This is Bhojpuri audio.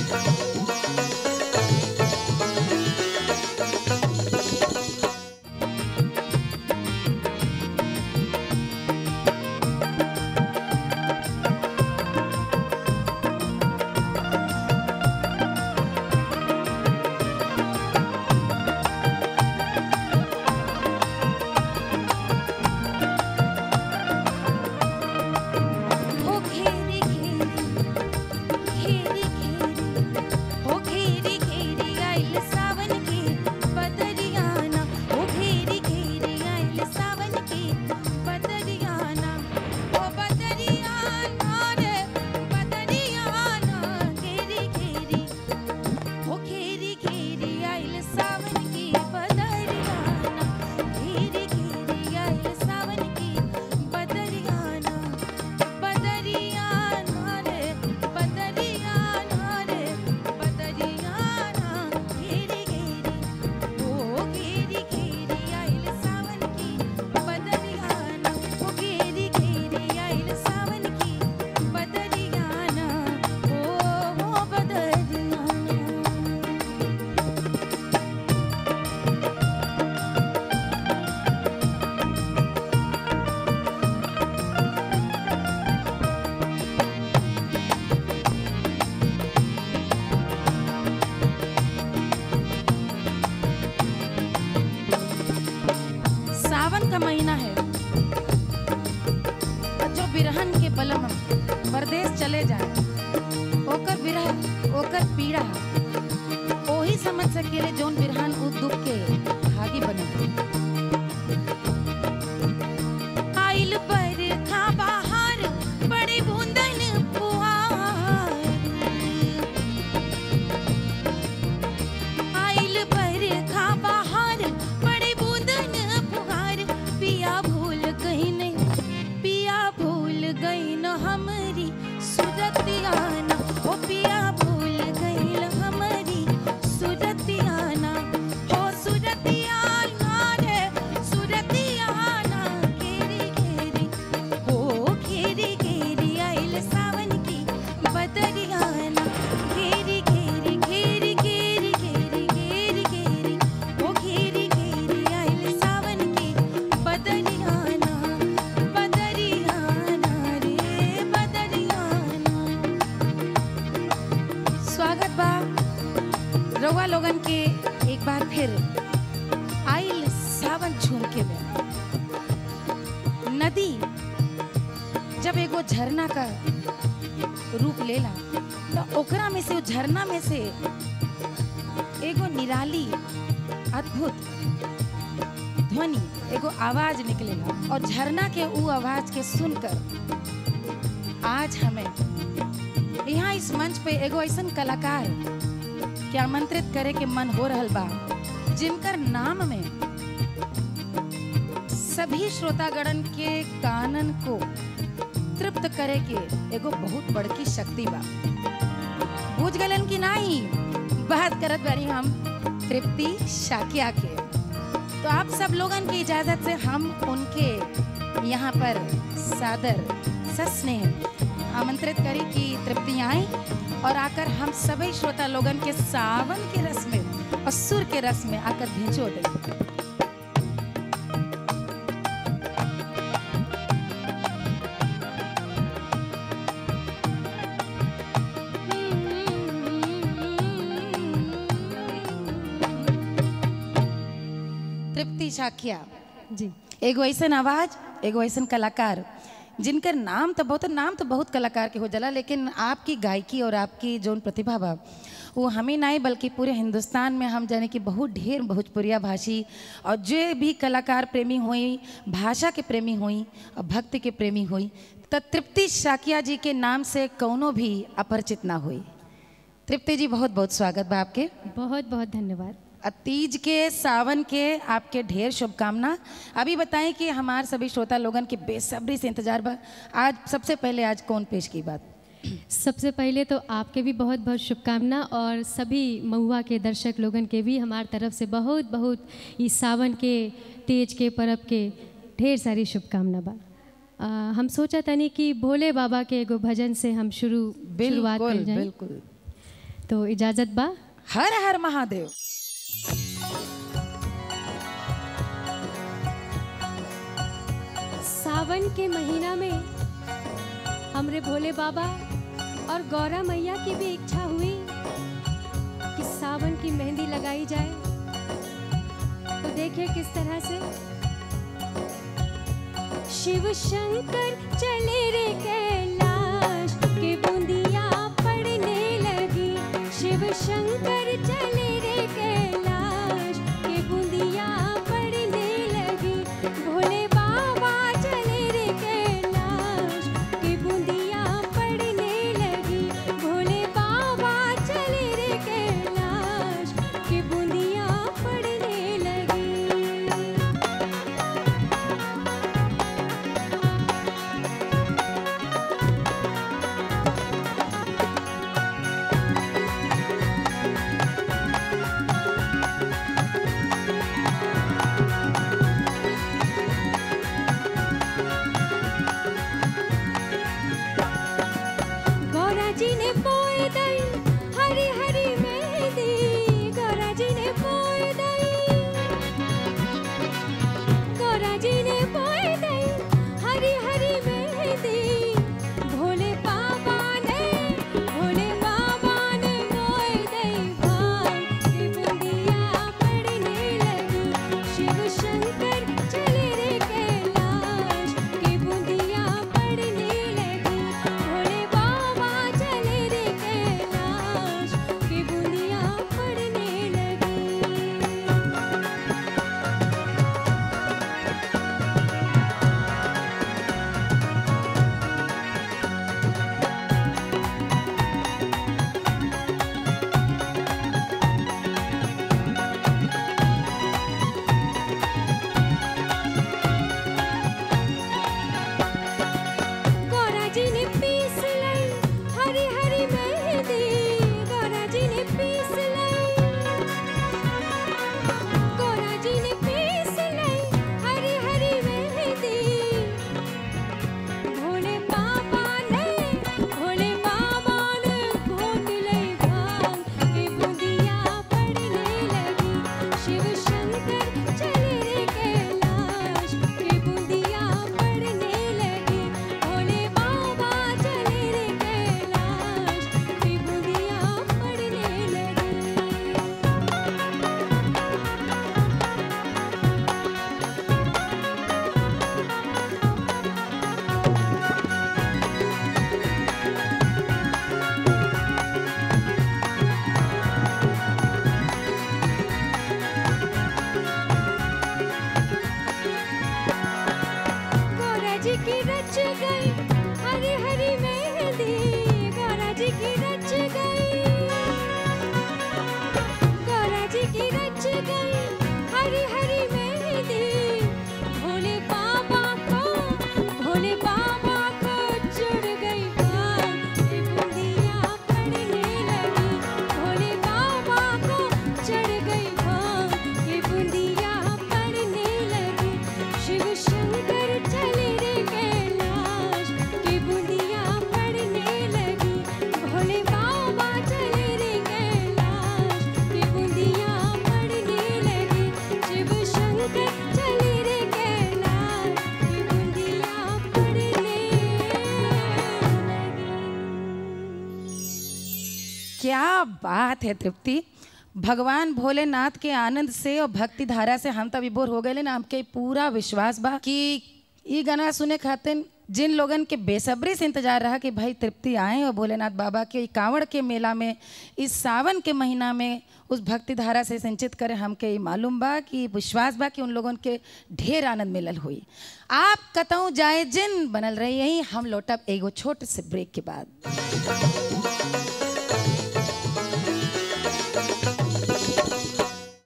ओ घेरी घेरी घेरी घेरी ओ घेरी घेरी आइल सावन के बदरियाना ओ घेरी घेरी आइल सावन के बदरियाना ओ बदरियाना रे बदरियाना घेरी घेरी ओ घेरी घेरी आइल सावन के बदरियाना घेरी घेरी आइल सावन के बदरियाना बदरियाना रे बदरियाना रे बदरियाना घेरी घेरी ओ घेरी घेरी आइल सावन की बदरियाना ओ घेरी घेरी आइल सावन की बदरियाना ओ ओ बदरियाना सावन का महीना है और जो बिरहन के बलम परदेश चले जाए ओकर बिरह ओकर पीड़ा ओही समझ सकेले जोन बिरहन उ दुख के भागी बने आइल पर था बाहर बड़ी बूंदन पुहार आइल पर खा बाहर बड़े बूंदन फुहार पिया भूल गई नहीं पिया भूल गई न हमारी सुरतियाना ओ पिया भूल गई न हमारी सुरतियाना हो सुरतियाना रे सुरतियाना घेरी घेरी हो घेरी घेरी आइल सावन की बदरियाना घेरी घेरी घेरी घेरी घेरी घेरी घेरी ओ घेरी घेरी आइल सावन की बदरियाना बदरियाना रे बदरियाना स्वागत बा रउआ लोगन के एक बार फिर आइल सावन झूम के में नदी जब एगो झरना का रूप लेला तो ओकरा में से उ झरना में से एगो निराली अद्भुत ध्वनि एगो आवाज निकलेला और झरना के उ आवाज के सुनकर आज हमें यहाँ इस मंच पे एगो ऐसन कलाकार के आमंत्रित करे के मन हो रहल बा जिनकर नाम में सभी श्रोतागणन के कानन को तृप्त करे के एगो बहुत बड़की शक्ति बा बुझ गलन की नाही बात करत बारी हम तृप्ति शाकिया के तो आप सब लोगन की इजाजत से हम उनके यहाँ पर सादर सस्नेह आमंत्रित करी कि तृप्ति आई और आकर हम सभी श्रोता लोगन के सावन के रस में और सुर के रस में आकर भिंचो दे तृप्ति शाकिया जी एगो ऐसन आवाज एगो ऐसन कलाकार जिनकर नाम तो बहुत नाम तो बहुत कलाकार के हो जाला लेकिन आपकी गायकी और आपकी जोन प्रतिभा बा वो हमें नहीं बल्कि पूरे हिंदुस्तान में हम जाने कि बहुत ढेर भोजपुरिया भाषी और जो भी कलाकार प्रेमी हुई भाषा के प्रेमी हुई और भक्ति के प्रेमी हुई तो तृप्ति शाकिया जी के नाम से कौनो भी अपरिचित ना हुई तृप्ति जी बहुत बहुत स्वागत बा आपके बहुत बहुत धन्यवाद और तीज के सावन के आपके ढेर शुभकामना अभी बताएं कि हमारे सभी श्रोता लोगन के बेसब्री से इंतजार बा आज सबसे पहले आज कौन पेश की बात सबसे पहले तो आपके भी बहुत बहुत शुभकामना और सभी महुआ के दर्शक लोगन के भी हमार तरफ से बहुत बहुत इस सावन के तेज के परब के ढेर सारी शुभकामना बा आ, हम सोचा तनी कि भोले बाबा के एगो भजन से हम शुरू शुरुआत बिल्कुल कर जाए बिल्कुल तो इजाज़त बा हर हर महादेव सावन के महीना में हमरे भोले बाबा और गौरा मैया की भी इच्छा हुई कि सावन की मेहंदी लगाई जाए तो देखिए किस तरह से शिव शंकर चले रे कैलाश के बूंदिया पड़ने लगी शिव शंकर चले रे कैलाश के बूंदिया पड़ने लगी भोले बाबा चले रे कैलाश के बूंदिया पड़ने लगी भोले बाबा चले रे कैलाश के बूंदिया पड़ने लगी गौरा जी ने पोए दई हरी हरी मेहंदी गौरा जी ने पोए दई गौरा जी ने पोए दई हरी हरी मेहंदी भोले बाबा ने भोले बाबा ने मोए दई भाई की बूंदिया पड़ने लगी शिव शंकर चले रे कैलाश की बूंदिया पड़ने लगी भोले बाबा चले रे कैलाश की बूंदिया पड़ने लगी गौरा जी ने पीस लई हरी हरी मेहंदी गौरा जी ने पीस लई गौरा जी ने पीस लई हरी हरी मेहंदी भोले बाबा ने भोले बाबा ने घोट लई भांग के बूंदिया पड़ने लगी शिव शंकर चले रे कैलाश के बूंदिया पड़ने लगी भोले बाबा चले रे कैलाश के बूंदिया पड़ने लगी गौरा जी की रच गई हरी हरी मेहंदी गौरा जी की रच गई गौरा जी की रच गई हरी हरी मेहंदी भोले बाबा को भोले बाबा को जुड़ गई बात की बूंदिया पड़ने लगी भोले बाबा को चढ़ गई भांग की बूंदिया पड़ने लगी शिव शंकर चले रे कैलाश की बूंदिया पड़ने लगी भोले बाबा चले रे कैलाश की बूंदिया पड़ने लगी शिव शंकर चले रे कैलाश की बूंदिया पड़ने लगी क्या बात है तृप्ति भगवान भोलेनाथ के आनंद से और भक्ति धारा से हम तो विभोर हो गए ना हमके पूरा विश्वास बा कि ई गाना सुने खातिर जिन लोगन के बेसब्री से इंतजार रहा कि भाई तृप्ति आए और भोलेनाथ बाबा के ई कांवड़ के मेला में इस सावन के महीना में उस भक्ति धारा से सिंचित करे हमके ई मालूम बा कि विश्वास बा कि उन लोगन के ढेर आनंद मिलल हुई आप कतऊ जाए जिन बनल रही यही हम लौटब एगो छोटे से ब्रेक के बाद